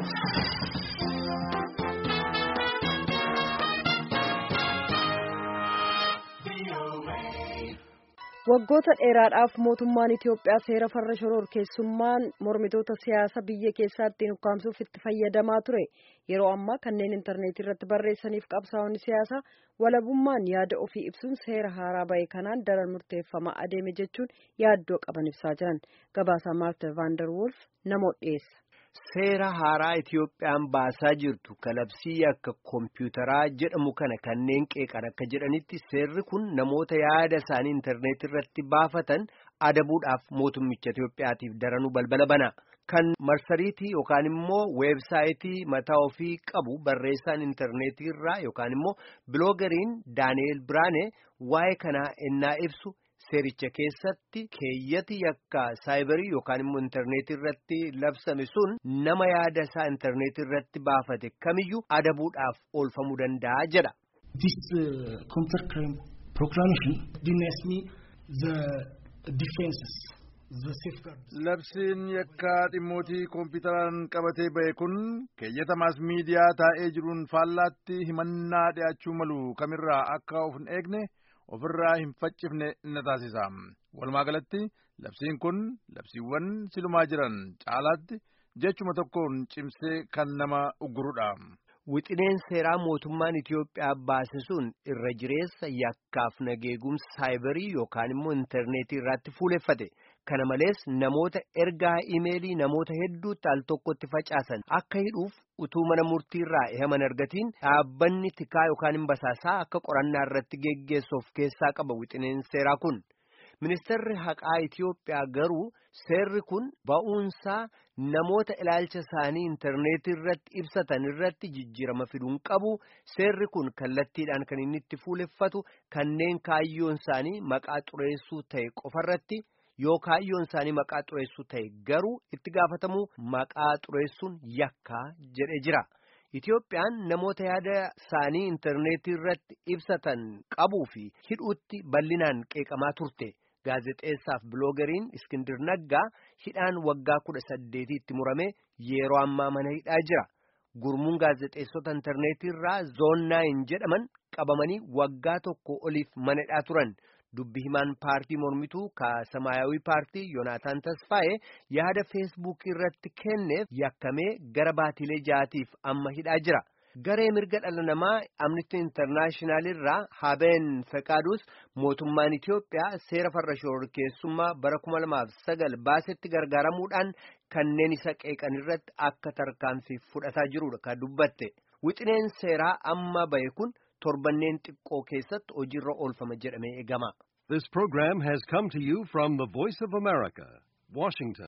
Waggoota dheeraadhaaf mootummaan Itiyoophiyaa seera farra shororkeessummaan mormitoota siyaasa biyya keessaatti ukkaamsuuf itti fayyadamaa ture. Yeroo ammaa kanneen intarneetii irratti barreessaniif qabsaa'onni siyaasaa walabummaan yaada ofii ibsuun seera haaraa bahe kanaan daran murteeffamaa adeeme jechuun yaaddoo qaban ibsaa jiran. Gabaasaa Maarta Vaandar Wolf namoota dhiyeessa. Seera haaraa Itiyoophiyaan baasaa jirtu kalabsii akka koompiyuutaraa jedhamu kana kanneen qeeqan akka jedhanitti seerri kun namoota yaada isaanii intarneetii irratti baafatan adabuudhaaf mootummicha Itiyoophiyaatiif daranuu balbala bana. Kan marsariitii yookaan immoo weebsaayitii mataa ofii qabu barreessaan intarneetii irraa yookaan immoo biloogariin Daani'eel Biraane waa'ee kanaa ennaa ibsu. Seericha keessatti keeyyati yakka saayibarii yookaan immoo intarneetii irratti labsame sun nama yaada isaa intarneetii irratti baafate kamiyyuu adabuudhaaf oolfamuu danda'a jedha. This uh, counter crime proclamation denies me the defenses. Labsiin yakkaa dhimmootii koompiyuutaraan qabatee ba'e kun keeyyata maas miidiyaa taa'ee jiruun faallaatti himannaa dhiyaachuu malu kamirraa akka of hin eegne. ofirraa hin faccifne na taasisa walumaa galatti labsiin kun labsiiwwan silumaa jiran caalaatti jechuma tokkoon cimsee kan nama uggurudha. Wixineen seeraa mootummaan Itiyoophiyaa baase sun irra jireessa yakkaaf nageegumsa saayibarii yookaan immoo intarneetii irratti fuuleffate. Kana malees namoota ergaa imeelii namoota hedduutti al tokkotti facaasan akka hidhuuf utuu mana murtii irraa eeyaman argatiin dhaabbanni tikaa yookaan hin basaasaa akka qorannaa irratti geggeessuuf keessaa qaba wixineen seeraa kun. Ministeerri haqaa Itiyoophiyaa garuu seerri kun ba'uunsaa namoota ilaalcha isaanii intarneetii irratti ibsatan irratti jijjiirama fiduun qabu seerri kun kallattiidhaan kan inni itti fuuleffatu kanneen kaayyoon isaanii maqaa xureessuu ta'e qofarratti. yoo kaayyoon isaanii maqaa xureessuu ta'e garuu itti gaafatamuu maqaa xureessuun yakkaa jedhe jira. Itiyoophiyaan namoota yaada isaanii intarneetii irratti ibsatan qabuu fi hidhuutti bal'inaan qeeqamaa turte. Gaazexeessaaf biloogariin Iskindir Naggaa hidhaan waggaa kudha saddeetiitti murame yeroo ammaa mana hidhaa jira. Gurmuun gaazexeessota intarneetii irraa zoonnaayin jedhaman qabamanii waggaa tokko oliif mana hidhaa turan. Dubbi himaan paartii mormituu ka samaayawii paartii Yoonaataan Tasfaa'ee yaada feesbuukii irratti kenneef yakkamee gara baatilee jaatiif amma hidhaa jira. Garee mirga dhala namaa Amnesty International irraa Habeen Fekaaduus mootummaan Itiyoophiyaa seera farra shororkeessummaa bara kuma lamaaf sagal baasetti gargaaramuudhaan kanneen isa qeeqan irratti akka tarkaanfii fudhataa jirudha kan dubbatte. Wixineen seeraa amma bahe kun torbanneen xiqqoo keessatti hojiirra oolfama jedhamee eegama. This program has come to you from the Voice of America, Washington.